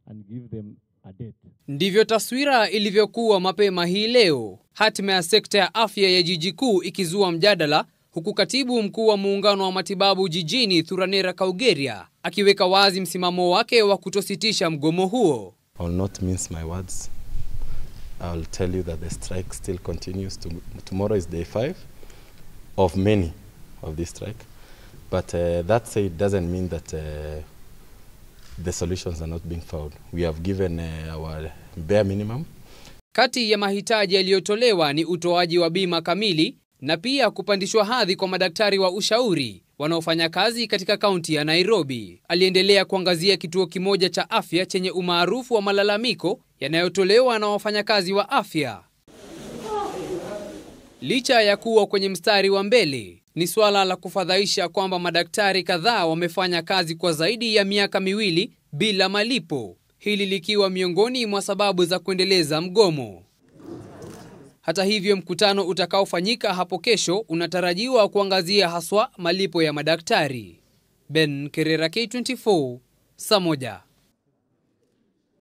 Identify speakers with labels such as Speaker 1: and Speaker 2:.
Speaker 1: and give them a date.
Speaker 2: Ndivyo taswira ilivyokuwa mapema hii leo, hatima ya sekta ya afya ya jiji kuu ikizua mjadala, huku katibu mkuu wa muungano wa matibabu jijini Thuranira Kaugeria akiweka wazi msimamo wake wa kutositisha mgomo huo.
Speaker 3: I will not mince my words. I will tell you that the strike still continues. To, tomorrow is day five of many of this strike. But uh, that said, doesn't mean that uh, the solutions are not being found. We have given uh, our bare minimum.
Speaker 2: Kati ya mahitaji yaliyotolewa ni utoaji wa bima kamili na pia kupandishwa hadhi kwa madaktari wa ushauri wanaofanya kazi katika kaunti ya Nairobi. Aliendelea kuangazia kituo kimoja cha afya chenye umaarufu wa malalamiko yanayotolewa na wafanyakazi wa afya. Licha ya kuwa kwenye mstari wa mbele, ni suala la kufadhaisha kwamba madaktari kadhaa wamefanya kazi kwa zaidi ya miaka miwili bila malipo, hili likiwa miongoni mwa sababu za kuendeleza mgomo. Hata hivyo, mkutano utakaofanyika hapo kesho unatarajiwa kuangazia haswa malipo ya madaktari. Ben Kerera, K24, saa moja.